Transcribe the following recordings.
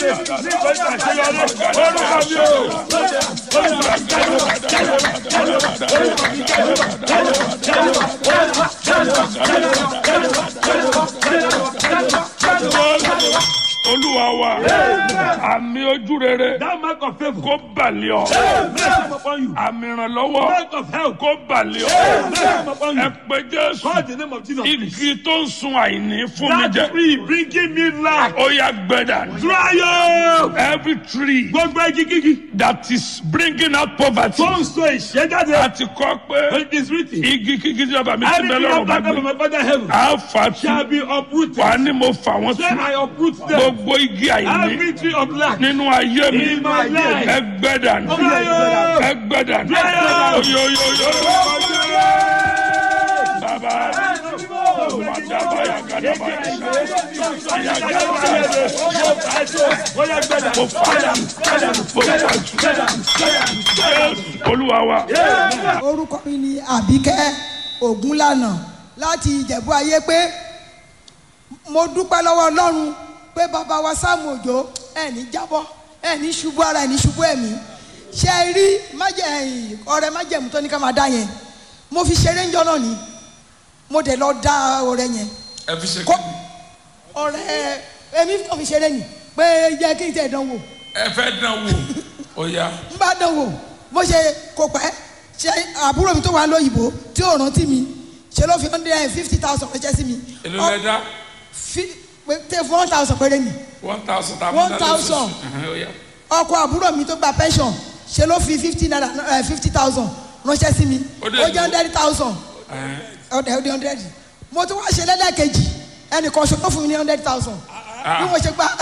olúwa wa àmì ojú rere That mark of favor. kó balẹ̀ ọ́ Mercy come upon you. àmì ìrànlọ́wọ́ Mark of help. kó balẹ̀ ọ́ Mercy come upon ẹ you. pé jésù Call the name of Jesus. please. igi tó ń sun àìní fún mi That jẹ tree bringing me life. ó yá gbẹ́dà Dry up. every tree Gbogbo igi kíkì. that is bringing out poverty Tó ń so ìṣẹ́jáde. àti kọ́ pé It is written. igi kíkí tí bàbá mi ti bẹ Everything lọ́rùn of bá that of gbé my father heaven á fà tú shall be uprooted. wà á ní mo fà wọ́n Say tú I uproot them. gbogbo igi àìní Every tree of lack. nínú ayé mi In my life. ẹ gbẹ́dà Dry up. ẹ gbẹ́dà Dry up. oyoyoyo bàbá wàdàbàyà gàdàbàyà mo fà mo fà tú olúwa wa orúkọ mi ni àbíkẹ́ ògúnlànà láti ìjẹ̀bú ayé pé mo dúpẹ́ lọ́wọ́ ọlọ́run pé bàbá wa sáàmù òjò ẹ̀ní jábọ́ ẹ̀ní ṣubú ara ẹ̀ní ṣubú ẹ̀mí ṣe é rí májẹ̀ ọrẹ májẹ̀mú tó ní ká máa dá yẹn mo fi ṣeré ń jọ náà ni mo dẹ̀ lọ dá ọrẹ yẹn ẹ fi ṣe kó ọrẹ èmi kàn fi ṣeré ni pé yẹ kí n tẹ̀ dánwò ẹ fẹ́ dán wò ó yá n bá dán wò bó ṣe kò pẹ́ ṣe àbúrò mi tó wà lóyìnbó tí ò rántí mi ṣe ló fi hundred and fifty thousand ránṣẹ́ sí mi. èlò lẹ dá fi tẹ fún one thousand péré ni one thousand tàbí One thousand. ó yá ọkọ àbúrò mi tó gba pension ṣe ló fi fifty naira fifty thousand ránṣẹ́ sí mi Ó dé ó jẹ́ ìlú. hundred thousand ọ̀dẹ̀ ọ̀dẹ̀ hundred mo tún wá ṣe lẹ́lẹ́kejì ẹnìkan ṣe tó fún mi ní hundred thousand bí mo ṣe gba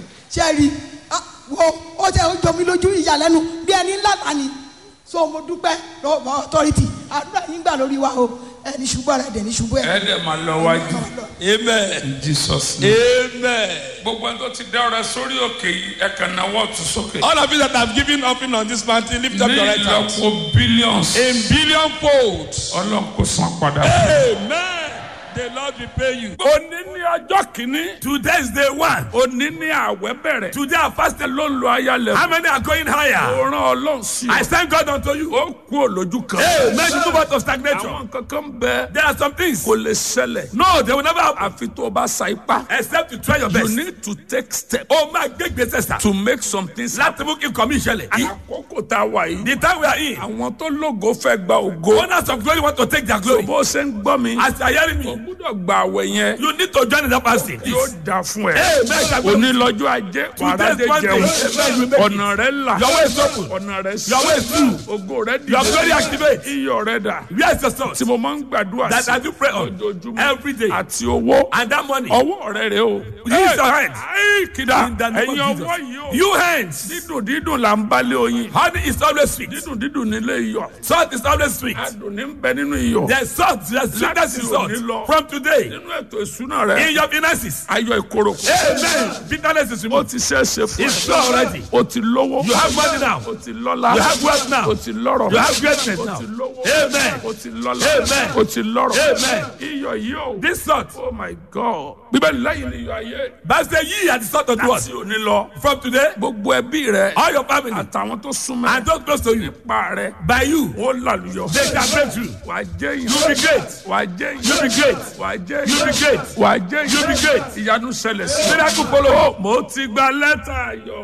ṣe rí ah, wo ó tẹ ó jọ mi lójú ìyàlẹ́nu bí ẹni ńlá ta ni so mo dúpẹ́ lọ́wọ́ authority àdúrà yín gbà lórí wa o ẹni ṣubú ara ẹ̀dẹ̀ ní ṣubú ẹ̀. ẹ dẹ̀ máa lọ wájú Amen. in Jesus name. Amen. gbogbo ẹni tó ti dá ọrẹ sórí òkè yìí ẹ kàn náwó ọ̀tún sókè. All of you that have given offering on this mountain, lift up ní your right hand. ìlọ́po billions In billion folds. ọlọ́run kò san padà. Amen. The Lord will pay you. òní ní ọjọ́ kìíní. Today is day one. òní ní àwẹ̀ bẹ̀rẹ̀. Today I fasted. ló ń lo ayálẹ̀. How many are going higher? ó rán ọlọ́run sí I ọ. thank God unto you. ó kú òlójú kan. Amen. You move out of stagnation. àwọn kankan bẹ. There are some things. kò lè ṣẹlẹ̀. No, they will never happen. àfi tó o bá sa ipá. Except you try your you best. need to take steps Oh my great greatest sir. to make some things happen. Láti mú kí nǹkan mi ṣẹlẹ̀. àkókò tá a wà yìí. The time we are in. àwọn tó lógo fẹ́ gba ògo. Owners of glory want to take their glory. bó ṣe ń gbọ́ mi. As you are hearing o me, gbúdọ̀ gba àwẹ̀ yẹn. you need to join in that fasting. yóò da fún ẹ. Amen. òní lọ́jọ́ ajé wàrà dé Monday. jẹun. Amen. You make it. ọ̀nà rẹ là. Your way is open. ọ̀nà rẹ sí. Your way is through. ògo rẹ di. Your glory activate. iyọ̀ rẹ dà. Where is your source? tí mo máa ń gbàdúrà That sí. I do pray on ojoojúmọ́. every day. àti owó. And that money. ọwọ́ rẹ rẹ o. Use your hands. ayi kìdá. In the name ẹ̀yin of ọwọ́ Jesus. yìí o. You hands. dídùn dídùn là ń balẹ̀ oyin. Honey is always sweet. dídùn dídùn nílé iyọ̀. Salt is always sweet. adùn ní bẹ nínú iyọ̀. There's salt. There's sweetness in salt. òní lọ. From today, nínú ètò ìsúná rẹ. in your finances. ayọ̀ ìkorò. Amen. Bitterness is o removed. ti ṣe é ṣe fún It's so already. o ti lówó. You have money now. o ti lọ́lá. You have wealth now. o ti lọ́rọ̀. You have greatness o now. ti lówó. Amen. o ti lọ́lá. Amen. o ti lọ́rọ̀. Amen. iyọ̀ yìí o. This salt. oh my god. bíbélì lẹ́yìn ni iyọ̀ ayé. That's the ye and the salt of the world. láti òní lọ. From today, gbogbo ẹbí rẹ. all your family àtàwọn tó súnmọ́. and those close to you, nípa rẹ. by you, ó làlùyọ. they can break through. wà á jẹ́ yìí. You be great. wà á jẹ́ yìí. You be great. wà á jẹ́ You be great. wà á jẹ́ yìí. You be great. ìyanu ṣẹlẹ̀ sí. Miracle follow. mo ti gba lẹ́tà yọ.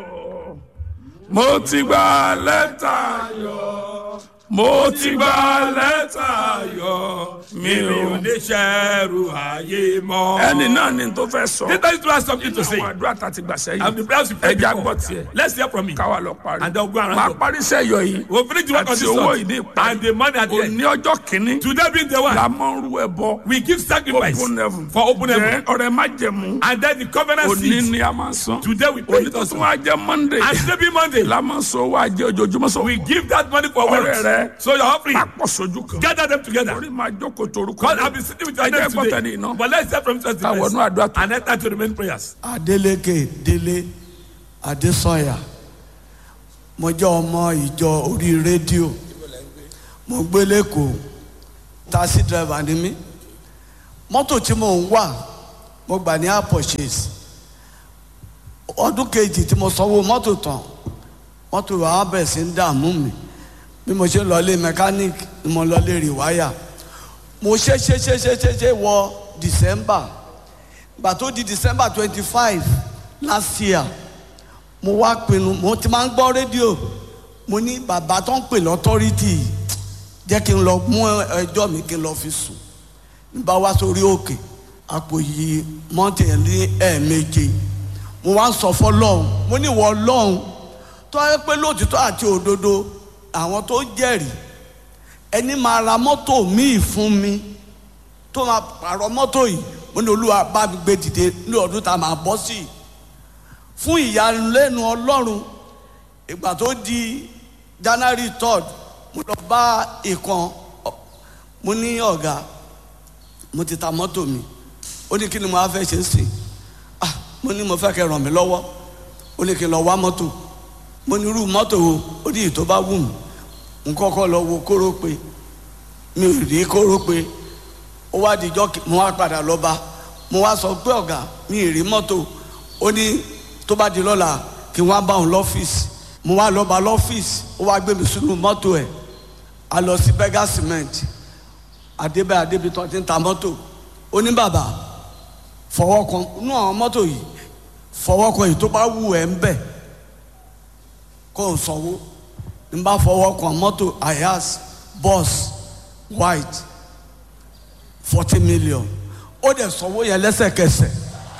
mo ti gba lẹ́tà yọ. mo ti gba lẹ́tà yọ. mi ò ní. Oníṣẹ́rù ayé mọ́. ẹni náà ni tó fẹ́ sọ. This time to have something to say. àwọn àdúrà tá a ti gbà And sẹ́yìn. the prayers we pray ẹja before. gbọ́ tiẹ̀. Let's hear from me. káwa lọ parí. And then we'll go around máa up. parí sẹ́yọ̀ yìí. We'll finish the work on àti this owó salt. ìní ìparí. And the money at the end. òní ọjọ́ kìíní. Today being the la one, máa ń rú ẹbọ. we give sacrifice open heaven. for open Jẹ́ heaven. ọrẹ má jẹ̀mú. And then the covenant òní seed. ni a máa san. Today we pray èyí it tó also. tún wá jẹ́ monday. And today being Monday, la máa sọ owó ajé ojoojúmọ́ sọ. we give that money for Ọrẹ wealth. rẹ. So your offering, papọ̀ sojú kan. gather them together. orí máa jókòó torúkọ. God, I've been sitting with your Ẹ jẹ́ name gbọ́ tẹ̀lé today. iná. But let's hear from Jesus Ká wọnú àdúrà tó. and enter to the main prayers. adeleke délé adésanya mo jẹ́ ọmọ ìjọ orí rédíò mo gbé lẹ́kọ̀ọ́ taxi driver ni mí mọ́tò tí mò ń wà mo gbà ní apọ̀ṣẹ́sì ọdún kejì tí mo sanwó mọ́tò tán mọ́tò wa bẹ̀rẹ̀ sí ń dààmú mi bí mo ṣe lọlé mechanic ni mo lọlé rìwáyà mo ṣe ṣe ṣe ṣe ṣe ṣe wọ december gbà tó di december twenty five last year mo wá pinnu mo ti máa ń gbọ́ rédíò mo ní bàbá tó ń pè lọ́tọ́rìtì jẹ́ kí n lọ mú ẹjọ́ mi kí n lọ fi sùn n bá wá sórí òkè àpò yìí mọ́tì ẹ̀ ní ẹ̀ẹ̀méje mo wá ń sọ fọlọ́hún mo ní ìwọ ọlọ́hún tó yẹ pé lóòtítọ́ àti òdodo àwọn tó jẹ́rìí ẹni máa ra mọ́tò míì fún mi tó máa pààrọ̀ mọ́tò yìí mo ní olúwa bá mi gbé dìde ní ọdún tá a máa bọ́ sí i fún ìyàlẹ́nu ọlọ́run ìgbà tó di january third mo lọ bá ìkan mo ní ọ̀gá mo ti ta mọ́tò mi ó ní kí ni mo á fẹ́ ṣe ń sìn ah mo ní mo fẹ́ kẹ́ ràn mí lọ́wọ́ ó ní kí n lọ wá mọ́tò mo ní irú mọ́tò wo ó ní ìtò bá wù mí n kọ́kọ́ lọ wo kóró pé mi ò rí kóró pé ó wá dijọ́ mo wá padà lọ bá mo wá sọ pé ọ̀gá mi ì rí mọ́tò ó ní tó bá di lọ́la kí wọ́n á bá òun lọ́fíìsì mo wá lọ bá lọ́fíìsì ó wá gbé mi sínú mọ́tò ẹ̀ a lọ sí bega cement adébẹ adébí tó ti ń ta mọ́tò ó ní bàbá fọwọ́ kan inú àwọn mọ́tò yìí fọwọ́ kan yìí tó bá wù ẹ́ ń bẹ̀ kó o sanwó n bá fọwọ́ kan mọ́tò ayas bus white forty million ó dẹ̀ sanwó yẹn lẹ́sẹ̀kẹsẹ̀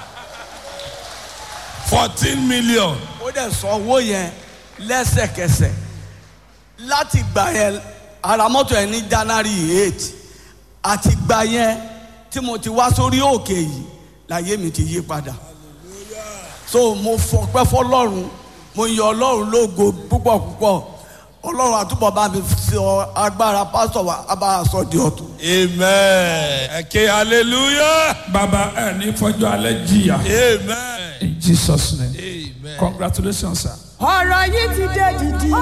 fourteen million. ó dẹ̀ sanwó yẹn lẹ́sẹ̀kẹsẹ̀ láti gbà yẹn ara mọ́tò yẹn ní january eight àti gbà yẹn tí mo ti wá sórí òkè yìí láyé mi ti yí padà so mo fọpẹ́ fọlọ́run mo yọ ọlọ́run lógo púpọ̀ púpọ̀ ọlọ́run àtúbọ̀ bá mi sọ agbára pásítọ̀ wa abára sọ di ọ̀tún. amen. ẹ̀kẹ́ hallelujah. bàbá ẹ ní fọjọ́ alẹ́ jìyà. amen. in jesus name amen. congratulations sir. ọ̀rọ̀ yìí ti dé dìdì.